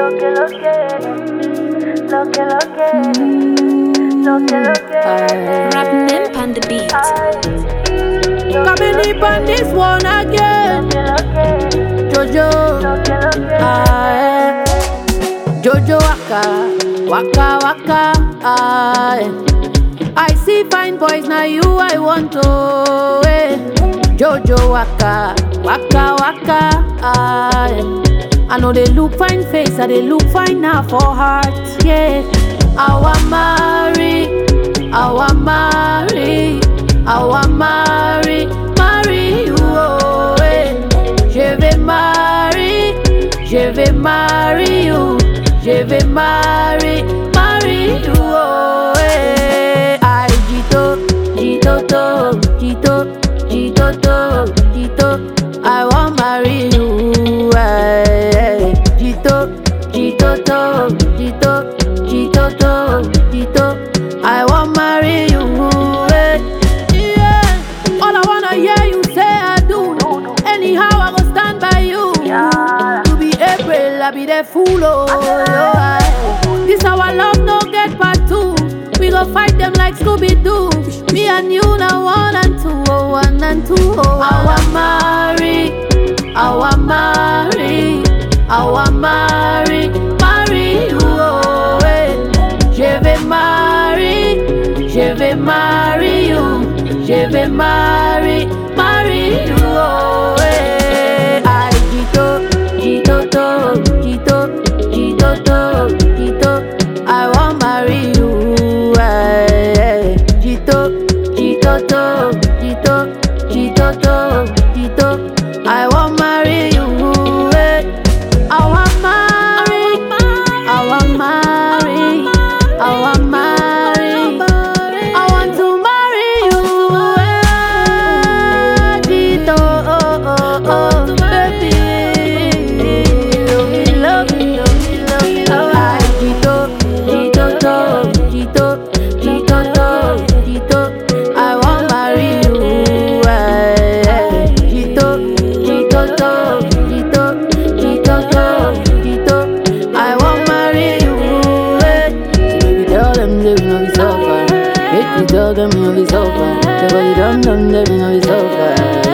Lo que lo que, lo que lo que, lo que lo que. Rap Nymph on the beat. Coming deep on this one again. Jojo, ah, eh. Jojo waka, waka waka, ah. eh. I see fine boys, now you I want to. Eh. Jojo waka, waka waka, ah. eh. I know they look fine face, I they look fine now for heart, yeah. I want marry, I want marry, I want marry, marry you, oh, eh. Je vais marry, je vais marry you, je vais marry, marry you, oh, eh. Ay, Jito, Jito, to, Jito, Jito, to, Jito, I want marry you, eh. Jito, Jito, to, Jito, Jito, to, Jito, I want marry you, eh. Yeah. All I wanna hear you say I do. Anyhow, I go stand by you. You be April, I be the fool, oh. yeah. This our love, no get part two. We go fight them like Scooby Doo. Me and you now one and two, oh one and two, oh. I want marry, I want marry, I want marry, marry you, oh. eh. Je vais marry, je vais marry you, je vais marry, marry you, oh. eh. Ay, Jito, Jito, to, Jito, Jito, to, Jito, I want marry you, eh. Jito, Jito, to, Jito, Jito, to, Jito, I want marry you, eh. I want marry, I want marry, I want marry, I want to marry you, eh. Jito, oh, oh, oh, baby, love me, love me, love me, love me, Ay, Jito, Jito, to, Jito, Jito, to, Jito, I want marry you, eh. Jito, Jito, to, Jito, Jito, to, Jito, I want marry you, eh. So baby, tell them they know it's over. Make me tell them know it's over. Say what you done, done, they know it's over.